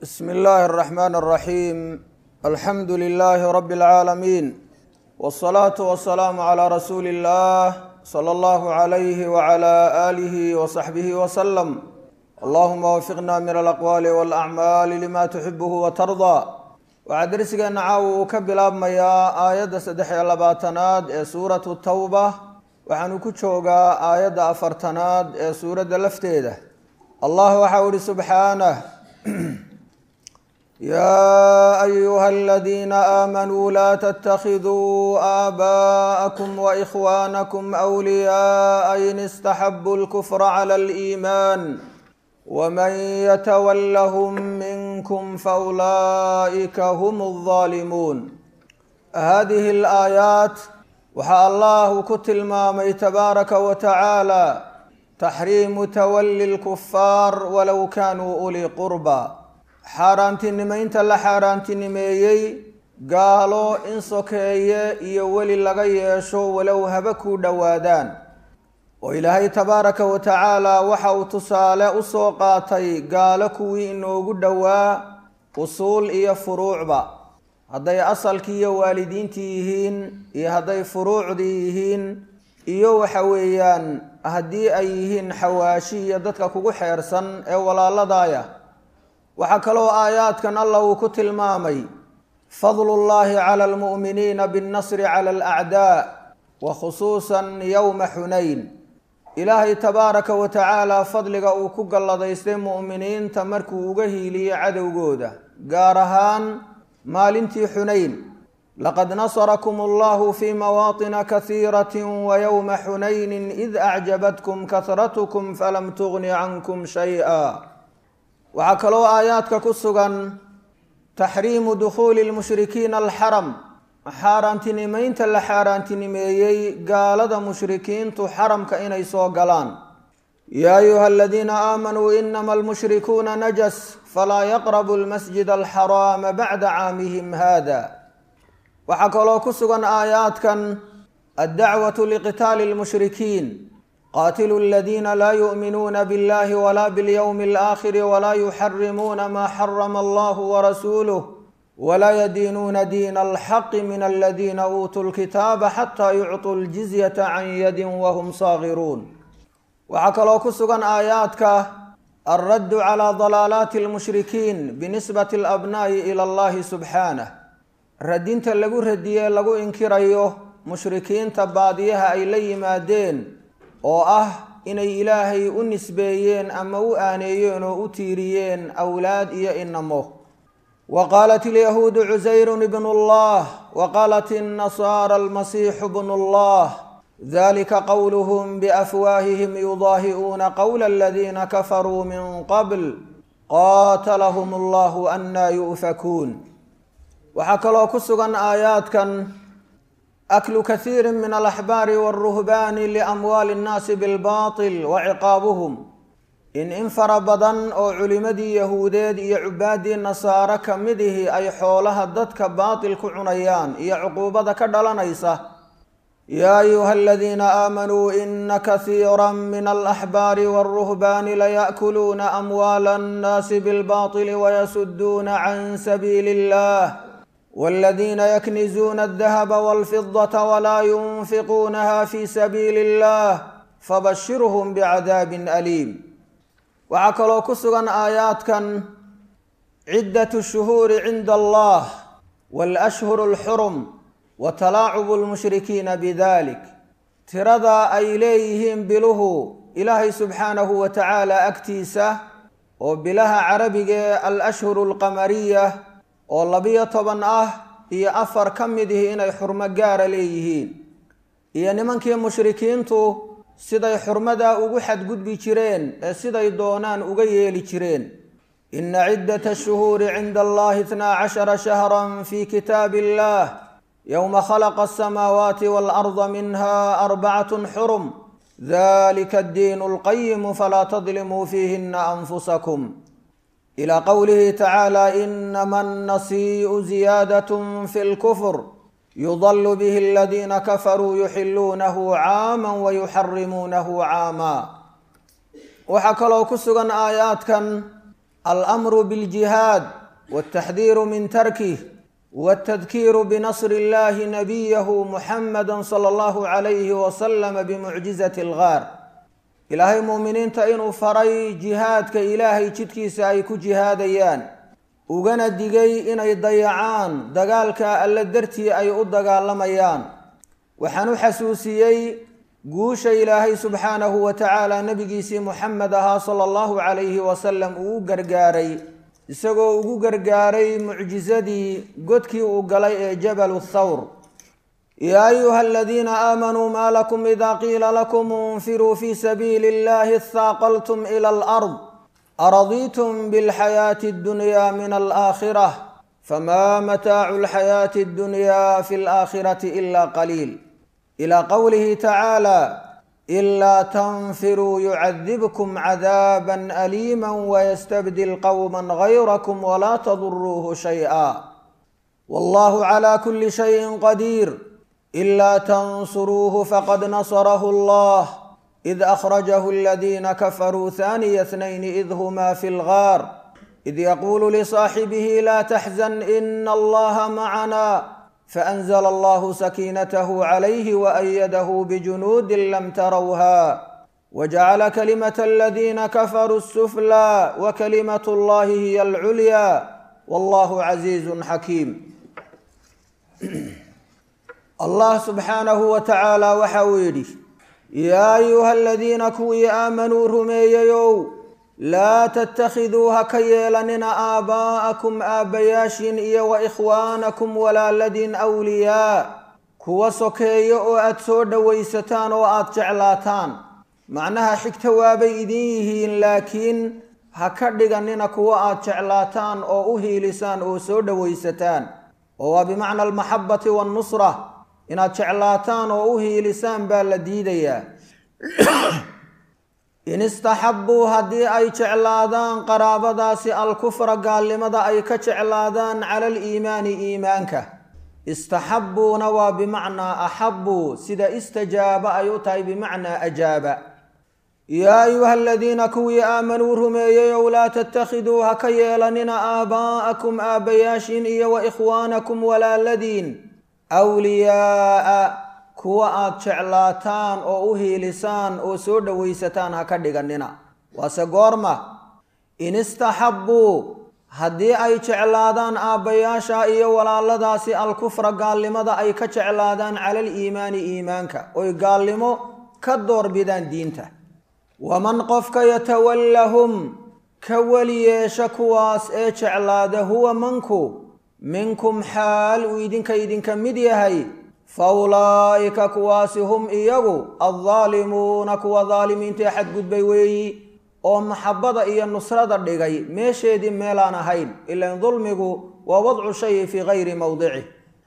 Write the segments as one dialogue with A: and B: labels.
A: bsm اllahi الرحmn الرaحيم alxamdu لlh rb العaalمين والصlaaة والسlاam عlى rasuuli الlah slى اllah عlyh وعlى آlih وصaxbih وsلم allahuma wfiqna min alaqwaali wاlأcmaali lima tuxibh وtarضى waxaa dersigeena caawa uu ka bilaabmayaa aayadda saddex iyo labaatanaad ee suuratu tawba waxaanu ku joogaa aayadda afartanaad ee suuradda lafteeda allah waxau ihi subxaanah yaa ayuha aladiina aamanuu laa ttakiduu aabaءakum waإkhwaanakum أwliyaءa in istaxabuu اlkfra clى اliimaan wman ytwlhm minkm faulaئika hm الظaalimuun hadihi اlaayaat waxaa allahu ku tilmaamay tabaaraka wa tacaala taxriimu tawali اlkufaar walow kanuu ulii qurba xaaraantinimeynta la xaaraantinimeeyey gaalo in sokeeye iyo weli laga yeesho walow haba ku dhowaadaan oo ilaahay tabaaraka wa tacaala waxa uu tusaale usoo qaatay gaalo kuwii inoogu dhowaa usuul iyo furuucba hadday asalkii iyo waalidiintii yihiin iyo hadday furuucdii yihiin iyo waxa weeyaan haddii ay yihiin xawaashi iyo dadka kugu xeersan ee walaaladaaya waxaa kaloo aayaadkan allah uu ku tilmaamay fadlullaahi cala almu'miniina binnasri cala alacdaa wa khusuusan yowma xunayn ilaahay tabaaraka wa tacaala fadliga uu ku galladaystay mu'miniinta markuu uga hiiliyey cadowgooda gaar ahaan maalintii xunayn laqad nasarakum allahu fii mawaatina kasiirati wa yowma xunaynin id acjabatkum kasratukum falam tugni cankum shay-a waxaa kaloo aayaadka ku sugan taxriimu dukhuuli lmushrikiina alxaram xaaraantinimeynta la xaaraantinimeeyey gaalada mushrikiintu xaramka inay soo galaan yaa ayuha aladiina aamanuu inama almushrikuuna najas falaa yaqrabu lmasjid alxaraama bacda caamihim hada waxaa kaloo ku sugan aayaadkan addacwatu liqitaali lmushrikiin qaatilu aladiina laa yu'minuuna biاllahi wala biاlyowmi alaakhiri walaa yuxarimuuna maa xarama allahu warasuuluh wlaa yadiinuuna diina alxaqi min aladiina uutuu lkitaaba xataa yucطuu ljizyata can yadin wahum saagiruun waxaa kaloo ku sugan aayaadka alraddu calaa dalaalaati almushrikiin binisbati alabnaa'i ila allahi subxaanah radinta lagu radiyee lagu inkirayo mushrikiinta baadiyaha ay la yimaadeen oo ah inay ilaahay u nisbeeyeen ama u aaneeyeen oo u tiiriyeen awlaad iyo inamo wqaalat alyahuudu cusayru bn اllah waqaalat الnasaara almasiixu bn اllah dalika qowluhm biafwaahihim yudaahi'uuna qowla aladiina kafaruu min qabl qaatalahm allahu anaa yu'fakuun waxaa kaloo ku sugan aayaadkan aklu kasiiri min alaxbaari wاlruhbaani liamwaali اnnaasi bilbaطil waciqaabuhum in in fara badan oo culimmadii yahuudeed iyo cubaadii nasaare ka mid ihi ay xoolaha dadka baatil ku cunayaan iyo cuquubada ka dhalanaysa yaa ayuha aladiina aamanuu ina kasiira min alaxbaari wاlruhbaani laya'kuluuna amwaala annaasi bilbaطili wayasuduuna can sabiili اllah wاladiina yaknizuuna aldahaba wاlfidata walaa yunfiquunaha fi sabiili اllah fabashirhm bicadaabin aliim waxaa kaloo ku sugan aayaadkan ciddatu shuhuuri cinda allah waalashhuru alxurum wa talaacubu lmushrikiina bidalik tirada ay leeyihiin biluhu ilaahay subxaanahu wa tacaala agtiisa oo bilaha carabigee alashhuru alqamariya oo labiyo toban ah iyo afar ka mid ihi inay xurmo gaara leeyihiin iyo nimankii mushrikiintu siday xurmadaa ugu xadgudbi jireen ee siday doonaan uga yeeli jireen ina ciddata ashuhuuri cinda allahi itnaa cashara shahra fi kitaabi illah yowma khalaqa asamaawaati waalarda minha arbacatun xurum dalika addiinu alqayimu falaa tadlimuu fiihina anfusakum ilaa qowlihi tacaala inama annasii'u ziyaadatun fi lkufr yudal bih aladiina kafaruu yuxiluunahu caama wayuxarimuunahu caama waxaa kaloo ku sugan aayaadkan alamru biljihaad waltaxdiiru min tarkih waltadkiiru binasri illahi nabiyahu muxamada sala allahu calayhi wasalama bimucjizati algaar ilaahay muuminiinta inuu faray jihaadka ilaahay jidkiisa ay ku jihaadayaan ugana digay inay dayacaan dagaalka alle dartii ay u dagaalamayaan waxaan u xasuusiyey guusha ilaahay subxaanahu wa tacaala nebigiisii muxamed ahaa sala allahu calayhi wasalam uu u gargaaray isagoo ugu gargaaray mucjisadii godkii uu galay ee jabalu thawr yaa ayuha aladiina aamanuu maa lakum ida qiila lakum infiruu fi sabiili illahi ihaaqaltum ila alard aradiitum bilxayaati addunya min alaakhirah fama mataacu alxayaati addunya fi alaakhirati ila qaliil ilى qowlihi tacaala ilaa tanfiruu yucadibkum cadaaba aliima wayastabdil qowma gayrakum walaa taduruuhu shayئa wallahu clى kuli shayin qadiir ilaa tansuruuhu faqad nasarahu allah id akhrajahu aladiina kafaruu haniya اثnayn id hma fi اlgaar id yaqulu lisaaxibihi la taxzan ina allaha macna فأنزل الله سكينته عليه وأيده بجنود لم تروها وجعل كلمة الذين كفروا السفلى وكلمة الله هي العليا والله عزيز حكيم الله سبحانه وتعالى وحويلي يا أيها الذين كوي آمنوا رمييو laa tattakhiduu ha ka yeelanina aabaa'akum aabbayaashiin iyo wa ikhwaanakum walaaladiin awliyaa kuwa sokeeyo oo aad soo dhowaysataan oo aad jeclaataan macnaha xigta waabay idin yihiin laakiin ha ka dhiganina kuwa aad jeclaataan oo u hiilisaan oo soo dhowaysataan oo waa bimacna almaxabati waannusra inaad jeclaataan oo u hiilisaan baa la diidayaa in istaxabbuu haddii ay jeclaadaan qaraabadaasi alkufra gaalnimada ay ka jeclaadaan cala aliimaani iimaanka istaxabbuuna waa bimacnaa axabbuu sida istajaaba ay u tahay bimacnaa ajaaba yaa ayuha aladiina kuwii aamanuu rumeeyey ow laa tattakhiduu ha ka yeelanina aabaa'akum aabbayaashiin iyo wa ikhwaanakum walaaladiin wliyaa'a kuwa aad jeclaataan oo u hiilisaan oo soo dhowaysataan ha ka dhiganina waase goorma in istaxabbuu haddii ay jeclaadaan aabbayaasha iyo walaaladaasi alkufra gaalnimada ay ka jeclaadaan cala aliimaani iimaanka oy gaalnimo ka doorbidaan diinta waman qofka yatawallahum ka weli yeesha kuwaas ee jeclaada huwa manku minkum xaal uu idinka idinka mid yahay fa ulaa'ika kuwaasi hum iyagu addaalimuuna kuwa daalimiintae xadgudbay weeyi oo maxabbada iyo nusrada dhigay meesheedii meelaan ahayn ilan dulmigu waa wadcu shayi fii gayri mowdicih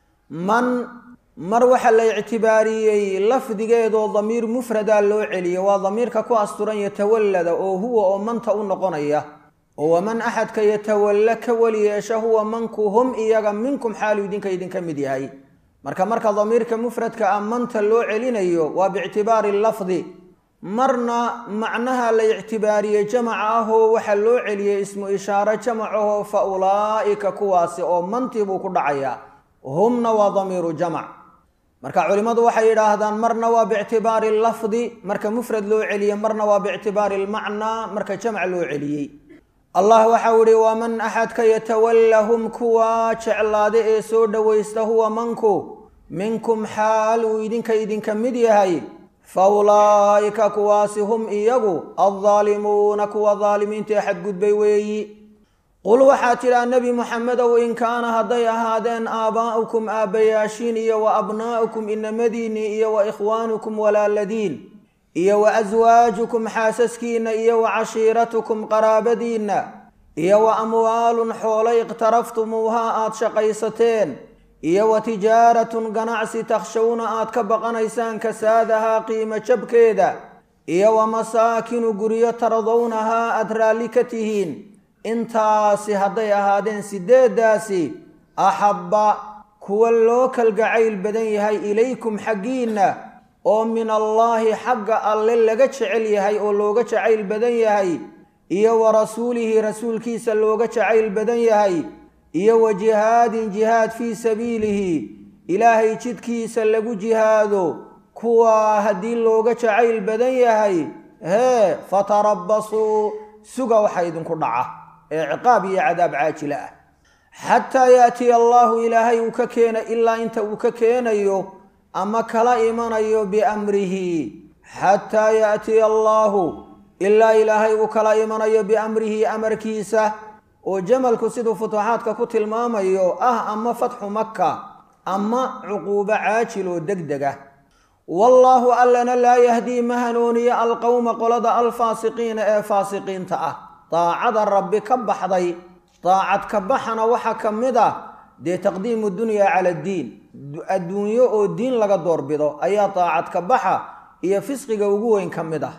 A: man mar waxaa la ictibaariyey lafdigeedoo damiir mufradaa loo celiyey waa damiirka ku asturan yatawallada oo huwa oo manta u noqonaya oo waman axadka yatawalla ka weli yeesha huwa manku hum iyaga minkum xaalu idinka idinka mid yahay marka marka damiirka mufradka ah manta loo celinayo waa biictibaari lafdi marna macnaha la ictibaariyey jamaca ahoo waxaa loo celiyey ismu ishaaro jamacahoo fa ulaa'ika kuwaasi oo mantii buu ku dhacayaa humna waa damiiru jamac marka culimmadu waxay yidhaahdaan marna waa biictibaari lafdi marka mufrad loo celiyey marna waa biictibaari lmacnaa marka jamac loo celiyey allah waxau ihi waman axadka yatawallahum kuwa jeclaada ee soo dhowaysta huwa manku minkum xaal uu idinka idinka mid yahay fa ulaa'ika kuwaasi hum iyagu addaalimuuna kuwa daalimiinta ee xadgudbay weeyi qul waxaa tidhaa nebi muxamedow in kaana hadday ahaadeen aabaa'ukum aabbayaashiin iyo wa abnaa'ukum inamadiinnii iyo wa ikhwaanukum walaaladiin iyo wa aswaajukum xaasaskiinna iyo wa cashiiratukum qaraabadiinna iyo wa amwaalun xoolo iqtaraftumuuhaa aad shaqaysateen iyo wa tijaaratun ganacsi takshawna aad ka baqanaysaan kasaadahaa qiimo jabkeeda iyo wa masaakinu guryo tardownahaa aad raalli ka tihiin intaasi hadday ahaadeen sideeddaasi axabba kuwa loo kalgacayl badan yahay ilaykum xaggiinna oo min allaahi xagga alle laga jecel yahay oo looga jacayl badan yahay iyo wa rasuulihi rasuulkiisa looga jacayl badan yahay iyo wa jihaadin jihaad fii sabiilihi ilaahay jidkiisa lagu jihaado kuwaa haddii looga jacayl badan yahay hee fatarabbasuu suga waxa idinku dhaca ee ciqaab iyo cadaab caajila ah xataa yaatiya allaahu ilaahay uu ka keena ilaa inta uu ka keenayo ama kala imanayo biamrihi xataa yaatiya allaahu ilaa ilaahay uu kala imanayo biamrihi amarkiisa oo jamalku siduu futuuxaadka ku tilmaamayo ah ama fatxu maka ama cuquubo caajil oo deg deg ah wallaahu allana laa yahdii ma hanuuniyo alqowma qolada alfaasiqiina ee faasiqiinta ah daacada rabbi ka baxday daacad ka baxana waxaa ka mid ah dee taqdiimu dunyaa cala addiin adduunyo oo diin laga doorbido ayaa daacad ka baxa iyo fisqiga ugu weyn ka mid ah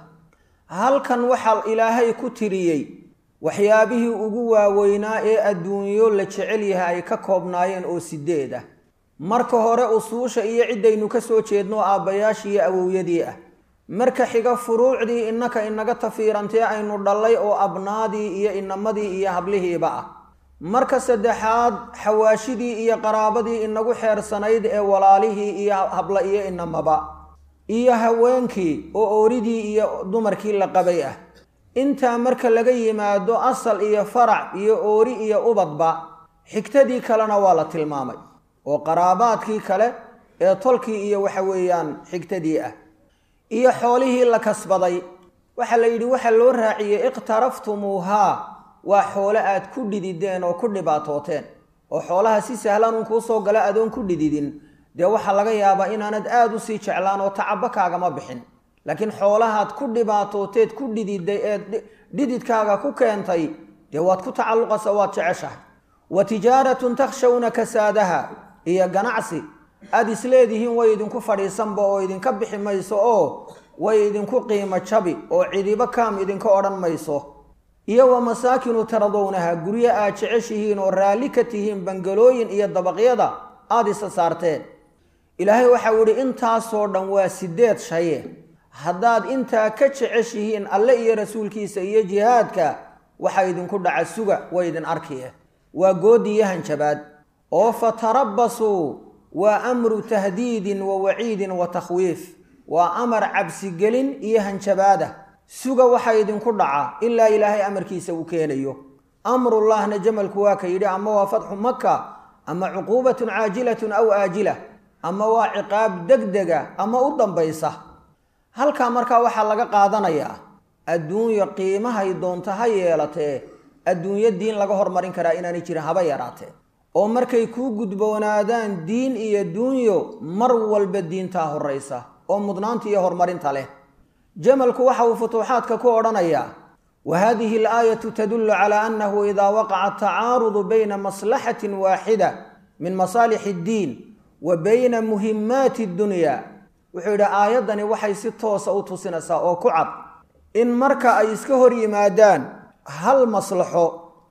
A: halkan waxaa ilaahay ku tiriyey waxyaabihii ugu waaweynaa ee adduunyo la jecel yahay ay ka koobnaayeen oo sideed ah marka hore usuusha iyo ciddaynu ka soo jeedno aabbayaashii iyo awowyadii ah marka xiga furuucdii innaka inaga tafiirantee aynu dhallay oo abnaadii iyo inamadii iyo hablihiiba ah marka saddexaad xawaashidii iyo qaraabadii inagu xeersanayd ee walaalihii iyo habla iyo inamaba iyo haweenkii oo ooridii iyo dumarkii la qabay ah intaa marka laga yimaado asal iyo farac iyo oori iyo ubadba xigtadii kalena waa la tilmaamay oo qaraabaadkii kale ee tolkii iyo waxa weeyaan xigtadii ah iyo xoolihii la kasbaday waxaa la yidhi waxaa loo raaciyey iqtaraftumuuhaa waa xoole aad ku dhidideen oo ku dhibaatooteen oo xoolaha si sahlan uun kuu soo gala adoon ku dhididin dee waxaa laga yaabaa inaanad aada u sii jeclaan oo tacabo kaagama bixin laakiin xoolahaad ku dhibaatooteed ku dhididay ee dhididkaaga ku keentay dee waad ku tacalluqasa waad jeceshahay wa tijaaratun takshawna kasaadaha iyo ganacsi aada isleedihiin way idinku fadhiisanba oo idinka bixi mayso oo way idinku qiimo jabi oo cidibo kaam idinka odhan mayso iyo wa masaakinu taradownaha guryo aad jeceshihiin oo raalli ka tihiin bangalooyin iyo dabaqyada aada isa saarteen ilaahay waxau idhi intaasoo dhan waa sideed shaye haddaad intaa ka jeceshihiin alle iyo rasuulkiisa iyo jihaadka waxaa idinku dhaca suga way idin arkiye waa goodi iyo hanjabaad oo fatarabbasuu waa amru tahdiidin wa waciidin wa takhwiif waa amar cabsigelin iyo hanjabaada suga waxaa idinku dhaca ilaa ilaahay amarkiisa uu keenayo amrullahna jamalku waa ka yidhi ama waa fatxu maka ama cuquubatun caajilatun aw aajila ama waa ciqaab degdega ama u dambaysa halkaa markaa waxaa laga qaadanayaa adduunyo qiimahay doonto ha yeelatee adduunyo diin laga hormarin karaa inaanay jirin haba yaraatee oo markay kuu gudboonaadaan diin iyo duunyo mar walba diintaa horraysa oo mudnaanta iyo horumarinta leh jamalku waxa uu futuuxaadka ku odhanayaa wa hadihi alaayatu tadullu calaa annahu idaa waqaca atacaarudu bayna maslaxatin waaxida min masaalix iddiin wa bayna muhimaati addunya wuxuu yidhi aayaddani waxay si toosa u tusinaysaa oo ku cad in marka ay iska hor yimaadaan hal maslaxo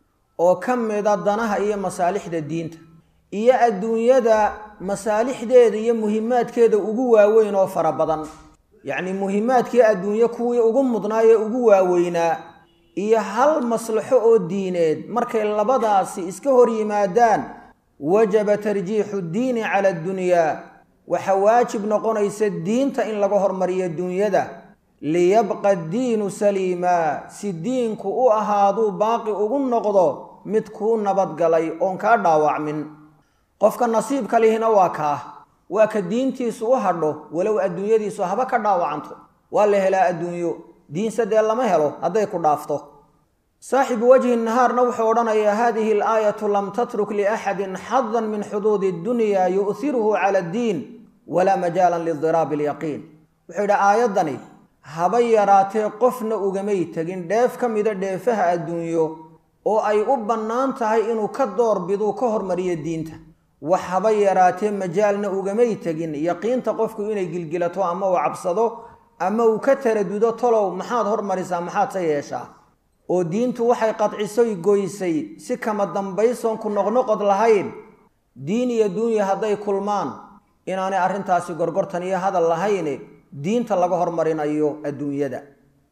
A: oo ka mida danaha iyo masaalixda diinta iyo adduunyada masaalixdeeda iyo muhimaadkeeda ugu waaweyn oo fara badan yacni muhimaadkii adduunye kuwii ugu mudnaa ee ugu waaweynaa iyo hal maslaxo oo diineed markay labadaasi iska hor yimaadaan wajaba tarjiixu ddiini cala addunyaa waxaa waajib noqonaysa diinta in laga hormariyo dunyada liyabqa diinu saliimaa si diinku u ahaaduu baaqi ugu noqdo mid kuu nabadgalay oon kaa dhaawacmin qofka nasiibka lihina waa kaa waa ka diintiisu u hadho walow adduunyadiisu haba ka dhaawacanto waa la helaa adduunyo diinse dee lama helo hadday ku dhaafto saaxibu wajhi nahaarna wuxuu odhanayaa hadihi alaayatu lam tatruk liaxadin xadan min xuduudi addunya yu'hiruhu cala addiin walaa majaalan lidiraabi alyaqiin wuxuu yidhi aayaddani haba yaraatee qofna ugamay tegin dheef ka mida dheefaha adduunyo oo ay u bannaan tahay inuu ka doorbiduu ka hormariyo diinta wax haba yaraatee majaalna ugamay tegin yaqiinta qofku inay gilgilato ama uu cabsado ama uu ka taradudo tolow maxaad hormarisaa maxaad se yeeshaa oo diintu waxay qadcisoy goysay si kama dambaysoon ku noqnoqod lahayn diin iyo duunya hadday kulmaan inaanay arrintaasi gorgortan iyo hadal lahayne diinta laga hormarinayo adduunyada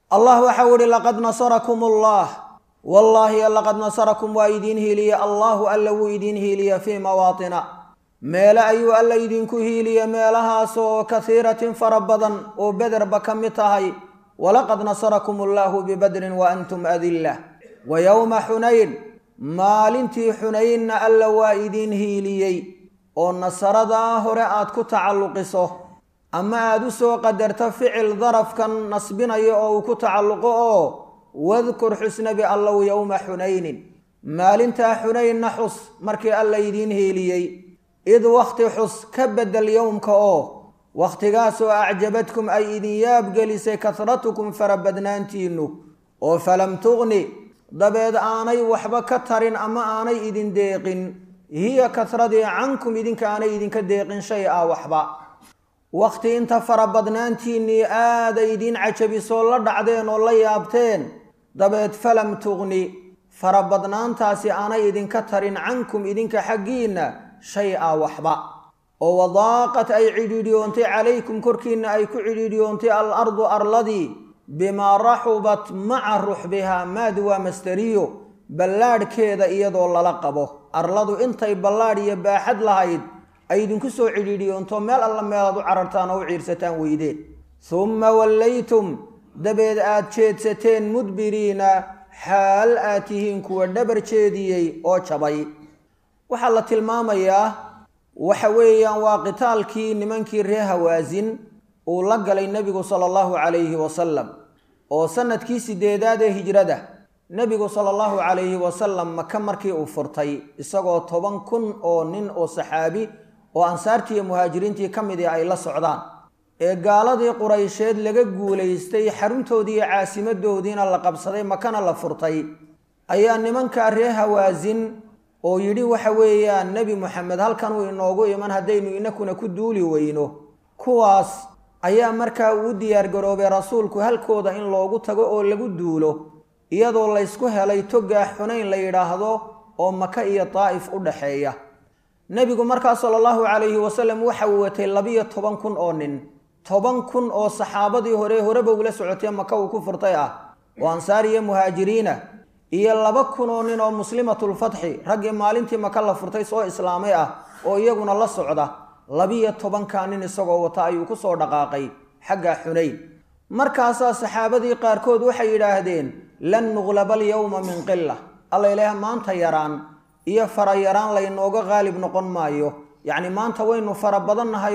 A: allah waxau ihi laqad nasarakum allah wallaahi laqad nasarakum waa idiin hiiliye allahu alla wuu idiin hiiliye fii mawaatina meele ayuu alla idinku hiiliye meelahaasoo kahiiratin fara badan oo bederba ka mid tahay walaqad nasarakum allahu bibadrin wa antum adilla wa yowma xunayn maalintii xunaynna alla waa idiin hiiliyey oo nasaradaa hore aad ku tacalluqiso ama aad u soo qadarto ficil darafkan nasbinayo oo uu ku tacalluqo oo wadkur xusnabi allow yowma xunaynin maalintaa xunaynna xus markii alla idiin hiiliyey id wakhti xus ka bedel yowmka oo wakhtigaasoo acjabadkum ay idin yaabgelisay kasratukum farabadnaantiinnu oo falam tuqni dabeed aanay waxba ka tarin ama aanay idin deeqin hiya kasradii cankum idinka aanay idinka deeqin shay a waxba wakhti inta farabadnaantiinnii aaday idiin cajabisoo la dhacdeen oo la yaabteen dabeed falam tuqni farabadnaantaasi aanay idinka tarin cankum idinka xaggiinna shay a waxba oo wadaaqat ay cidhiidhiyoontay calaykum korkiinna ay ku cidhiidhiyoontay al ardu arladii bimaa raxubat maca ruxbihaa maadi waa masteriyo ballaadhkeeda iyadoo lala qabo arladu intay ballaadh iyo baaxad lahayd ay idinku soo cidhiidhiyoonto meel alla meelaad u carartaan oo u ciirsataan weydeen summa wallaytum dabeed aad jeedsateen mudbiriina xaal aad tihiin kuwa dhabar jeediyey oo jabay waxaa la tilmaamayaa waxa weeyaan waa qitaalkii nimankii reer hawaasin uu la galay nebigu sala allahu calayhi wasalam oo sanadkii sideedaad ee hijrada nebigu sala allahu calayhi wasalam maka markii uu furtay isagoo toban kun oo nin oo saxaabi oo ansaartii iyo muhaajiriintii ka mid i ay la socdaan ee gaaladii quraysheed laga guulaystay xaruntoodii iyo caasimadoodiina la qabsaday makana la furtay ayaa nimankaa reer hawaasin oo yidhi waxa weeyaan nebi moxamed halkan uu inoogu iman haddaynu inakuna ku duuli weyno kuwaas ayaa markaa uu diyaargaroobay rasuulku halkooda in loogu tago oo lagu duulo iyadoo laysku helay togaa xunayn la yidhaahdo oo maka iyo daa'if u dhaxeeya nebigu markaa sala allahu calayhi wasalam waxa uu watay labiyo toban kun oo nin toban kun oo saxaabadii hore horeba ula socotee maka uu ku furtay ah oo ansaar iyo muhaajiriina iyo laba kun oo nin oo muslimatulfatxi raggii maalintii maka la furtay soo islaamay ah oo iyaguna la socda labiyo tobankaa nin isagoo wata ayuu ku soo dhaqaaqay xagga xunayn markaasaa saxaabadii qaarkood waxay yidhaahdeen lan nuqlaba alyowma min qila alla ilaah maanta yaraan iyo fara yaraan laynooga qaalib noqon maayo yacni maanta waynu fara badannahay